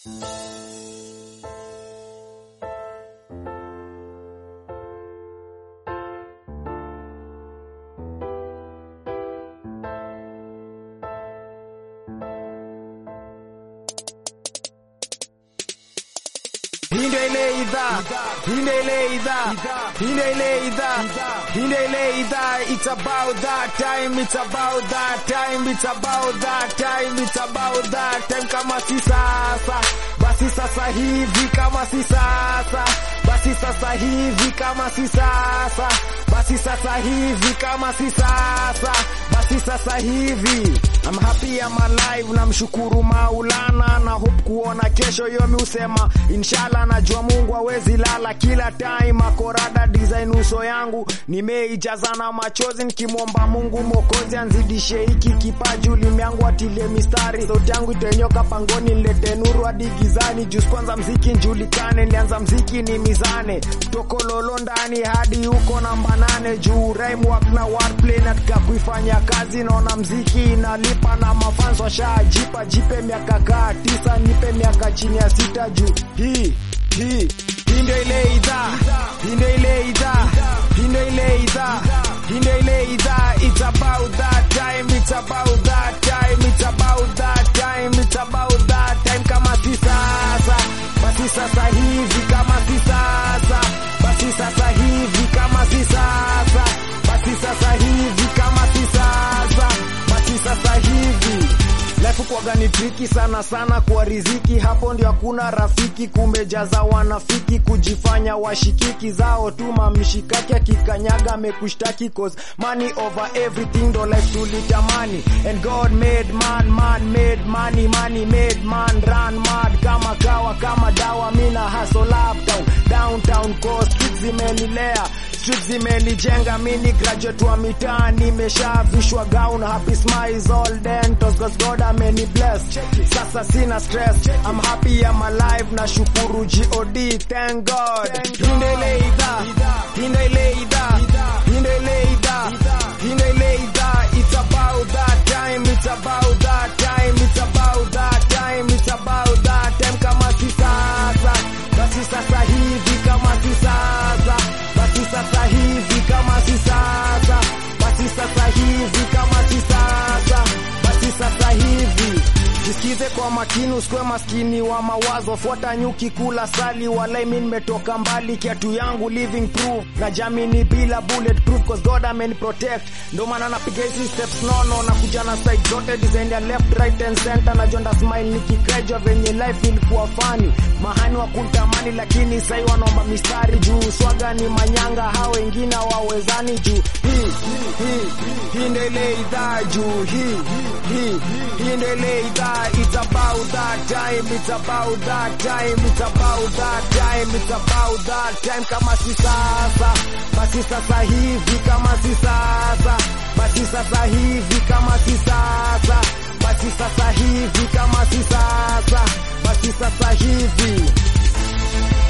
Hii ndio ile idhaa, hii ndio ile idhaa, hii ndio ile idhaa, hii ndio ile idhaa. It's about that time, it's about that time, it's about that time, it's about that time. Kama si sasa, basi sasa hivi. Kama si sasa, basi sasa hivi. Kama si sasa, basi sasa hivi. Kama si sasa, basi sasa hivi. I'm happy I'm alive, namshukuru Maulana na hope kuona kesho. Yomi usema inshallah, najua Mungu hawezi lala kila time. Akorada design uso yangu nimeijaza na machozi, nikimwomba Mungu Mwokozi anzidishe hiki kipaji, ulimi yangu atilie mistari, sauti yangu itenyoka pangoni, nilete nuru hadi gizani. Juzi kwanza mziki njulikane, nilianza mziki ni mizane, tokololo ndani hadi huko namba nane, juu rhyme work na wordplay, natika kuifanya kazi, naona mziki inalipa na mafans washajipa, jipe miaka kaa tisa, nipe miaka chini ya sita, juu hii hii hii ndio ile idhaa, hii ndio ile idhaa, hii ndio ile idhaa, hii ndio ile idhaa. It's about that time, it's about that time, it's about that time, it's about that time. Kama si sasa, basi sasa hivi. Kama si sasa, basi sasa hivi. Kama si sasa, basi sasa hivi. Kama si sasa, basi sasa hivi. Life kuwaga ni triki sana sana kwa riziki, hapo ndio hakuna rafiki, kumejaza wanafiki kujifanya washikiki zao tu mamshikaki, akikanyaga amekushtaki cause money over everything, ndo life tulitamani and God made man, man made money, money made man run mad kama kawa kama dawa, mina hustle uptown downtown cause streets zimenilea streets zimenijenga mini graduate wa mitaa nimeshavishwa gown happy smiles all dentos cause God ameni bless sasa sina stress I'm happy I'm alive na shukuru God thank God hinde ile idhaa hinde ile idhaa hinde ile idhaa hinde ile idhaa it's about that time it's about that time it's about that time it's about that time kama si sasa basi sasa hivi kama si sasa basi sasa hivi kama si sasa basi sasa hivi kama si sasa basi sasa hivi jisikize kwa makini usikuwe maskini wa mawazo fuata nyuki kula sali walai mi nimetoka mbali kiatu yangu living proof na jamini bila bulletproof cause God ameni protect ndo maana napiga hizi steps nono na kuja na side zote design ya left right and center na jonda smile nikikrejwa venye life ilikuwa fani mahani wa kuntamani lakini sai wanaomba mistari juu swaga ni manyanga hao wengine wawezani juu hii hii hii ndio ile idhaa juu hii hii hii ndio ile idhaa it's about that time it's about that time it's about that time it's about that time kama si sasa basi sasa hivi kama si sasa basi sasa hivi kama si sasa basi sasa hivi kama si sasa basi sasa hivi